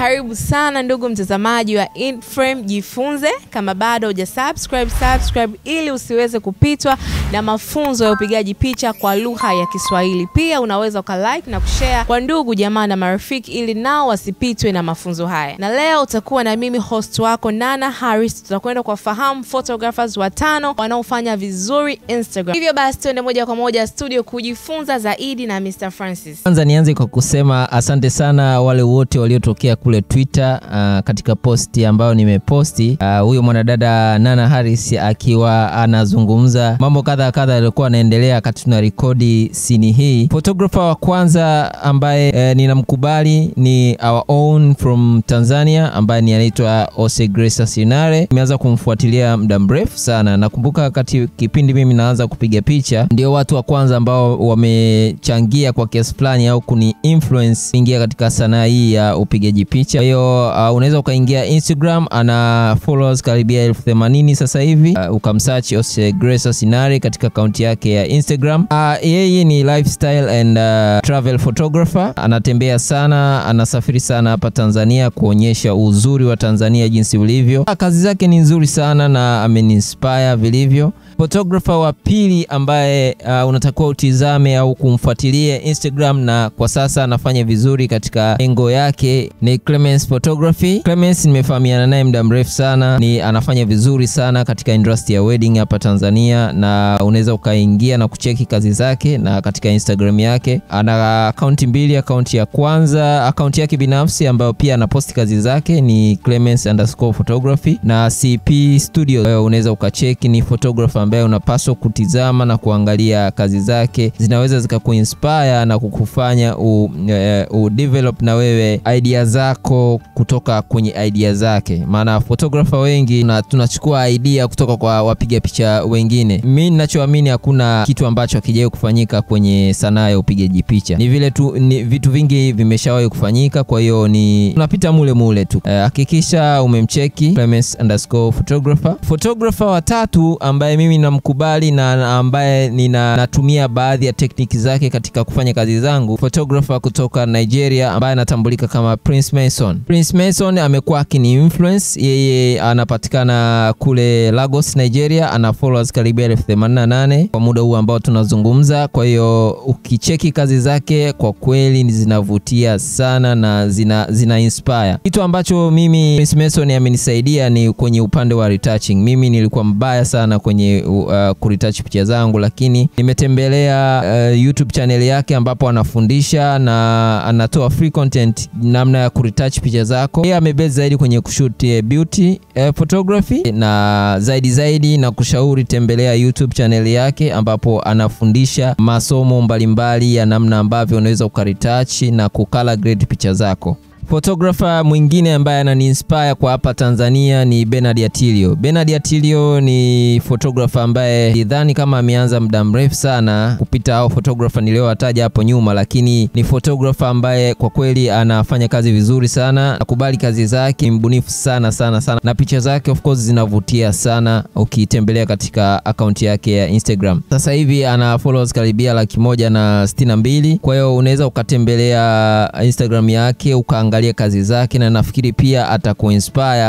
Karibu sana ndugu mtazamaji wa Inframe Jifunze. Kama bado huja subscribe, subscribe ili usiweze kupitwa na mafunzo ya upigaji picha kwa lugha ya Kiswahili. Pia unaweza ukalike na kushare kwa ndugu jamaa na marafiki ili nao wasipitwe na mafunzo haya. Na leo utakuwa na mimi host wako Nana Harris, tutakwenda kuwafahamu photographers watano wanaofanya vizuri Instagram. Hivyo basi tuende moja kwa moja studio kujifunza zaidi na Mr. Francis. Kwanza nianze kwa kusema asante sana wale wote waliotokea kule Twitter uh, katika posti ambayo nimeposti uh, huyo mwanadada Nana Harris akiwa anazungumza mambo kadha kadha yaliokuwa anaendelea wakati tuna rekodi sini hii. Photographer wa kwanza ambaye eh, ninamkubali ni our own from Tanzania ambaye ni anaitwa Ose Grace Sinare. Nimeanza kumfuatilia muda mrefu sana. Nakumbuka wakati kipindi mimi naanza kupiga picha, ndio watu wa kwanza ambao wamechangia kwa kiasi fulani au kuni influence kuingia katika sanaa hii ya upigaji picha. Kwa hiyo uh, unaweza ukaingia Instagram, ana followers karibia elfu themanini sasa hivi. Uh, ukamsearch Ose Grace Sinare katika akaunti yake ya Instagram. Uh, yeye ni lifestyle and uh, travel photographer, anatembea sana, anasafiri sana hapa Tanzania kuonyesha uzuri wa Tanzania jinsi ulivyo. Uh, kazi zake ni nzuri sana na ameniinspire vilivyo. Photographer wa pili ambaye uh, unatakiwa utizame au kumfuatilia Instagram na kwa sasa anafanya vizuri katika engo yake ni Clemens Photography. Clemens nimefahamiana naye muda mrefu sana, ni anafanya vizuri sana katika industry ya wedding hapa Tanzania, na unaweza ukaingia na kucheki kazi zake na katika Instagram yake ana akaunti mbili. Akaunti ya kwanza akaunti yake binafsi ambayo pia anaposti kazi zake ni Clemens underscore photography na CP Studio. Unaweza ukacheki, ni photographer ambaye unapaswa kutizama na kuangalia kazi zake, zinaweza zikakuinspire na kukufanya u, uh, u develop na wewe idea zako kutoka kwenye idea zake. Maana photographer wengi na tunachukua idea kutoka kwa wapiga picha wengine. Mi ninachoamini hakuna kitu ambacho hakijawahi kufanyika kwenye sanaa ya upigaji picha, ni vile tu ni vitu vingi vimeshawahi kufanyika, kwa hiyo ni unapita mule mule tu. Hakikisha uh, umemcheki Clemens underscore photographer. Photographer wa tatu ambaye mimi namkubali na ambaye nina natumia baadhi ya tekniki zake katika kufanya kazi zangu, photographer kutoka Nigeria ambaye anatambulika kama Prince Mason. Prince Mason amekuwa akini influence, yeye anapatikana kule Lagos, Nigeria, ana followers karibia elfu themanini na nane kwa muda huu ambao tunazungumza. Kwa hiyo ukicheki kazi zake kwa kweli zinavutia sana na zina, zina inspire. Kitu ambacho mimi Prince Mason amenisaidia ni kwenye upande wa retouching. Mimi nilikuwa mbaya sana kwenye uh, kuretouch picha zangu, lakini nimetembelea uh, YouTube channel yake ambapo anafundisha na anatoa free content namna ya kuretouch picha zako. Yeye amebase zaidi kwenye kushoot beauty uh, photography na zaidi zaidi na kushauri tembelea YouTube channel yake ambapo anafundisha masomo mbalimbali ya namna ambavyo unaweza ukaretouch na kucolor grade picha zako. Photographer mwingine ambaye ananiinspire kwa hapa Tanzania ni Bernard Atilio. Bernard Atilio ni photographer ambaye sidhani kama ameanza muda mrefu sana kupita hao photographer niliowataja hapo nyuma, lakini ni photographer ambaye kwa kweli anafanya kazi vizuri sana, nakubali kazi zake, mbunifu sana sana sana, na picha zake of course zinavutia sana ukitembelea katika akaunti yake ya Instagram. Sasa hivi ana followers karibia laki moja na sitini na mbili. Kwa hiyo unaweza ukatembelea Instagram yake ukaangalia kazi zake na nafikiri pia atakuinspire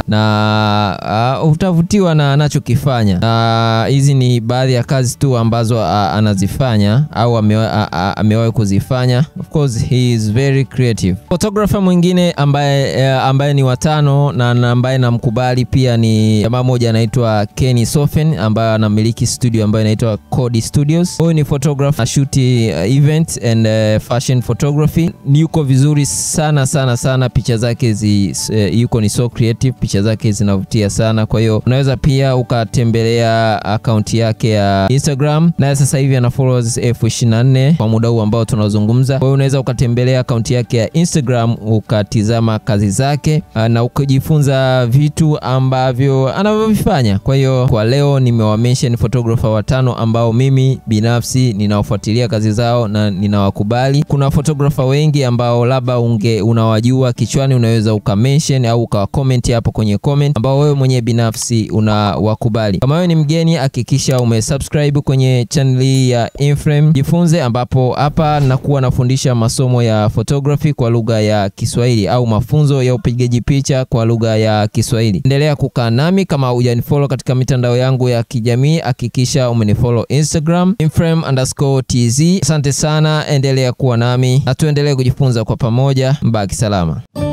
na uh, utavutiwa na anachokifanya. Na uh, hizi ni baadhi ya kazi tu ambazo uh, anazifanya au amewahi uh, kuzifanya. Of course he is very creative. Photographer mwingine ambaye, uh, ambaye ni watano na ambaye namkubali pia ni jamaa moja anaitwa Kenny Sofen ambaye anamiliki studio ambayo inaitwa Cody Studios. Huyu ni photographer shoot uh, event and uh, fashion photography. Ni yuko vizuri sana sana sana picha zake zi, uh, yuko ni so creative, picha zake zinavutia sana. Kwa hiyo unaweza pia ukatembelea akaunti yake ya Instagram, naye sasa hivi ana followers elfu ishirini na nne kwa muda huu ambao tunazungumza. Kwa hiyo unaweza ukatembelea akaunti yake ya Instagram ukatizama kazi zake uh, na ukajifunza vitu ambavyo anavyovifanya. Kwa hiyo kwa leo nimewamention photographer watano ambao mimi binafsi ninawafuatilia kazi zao na ninawakubali. Kuna photographer wengi ambao labda unge unawajua ukiwa kichwani unaweza ukamention au ukawacomment hapo kwenye comment ambao wewe mwenyewe binafsi unawakubali. Kama wewe ni mgeni, hakikisha umesubscribe kwenye channel hii ya Inframe Jifunze, ambapo hapa nakuwa nafundisha masomo ya photography kwa lugha ya Kiswahili au mafunzo ya upigaji picha kwa lugha ya Kiswahili. Endelea kukaa nami. Kama hujanifollow katika mitandao yangu ya kijamii, hakikisha umenifollow Instagram inframe underscore tz. Asante sana, endelea kuwa nami na tuendelee kujifunza kwa pamoja. Mbaki salama.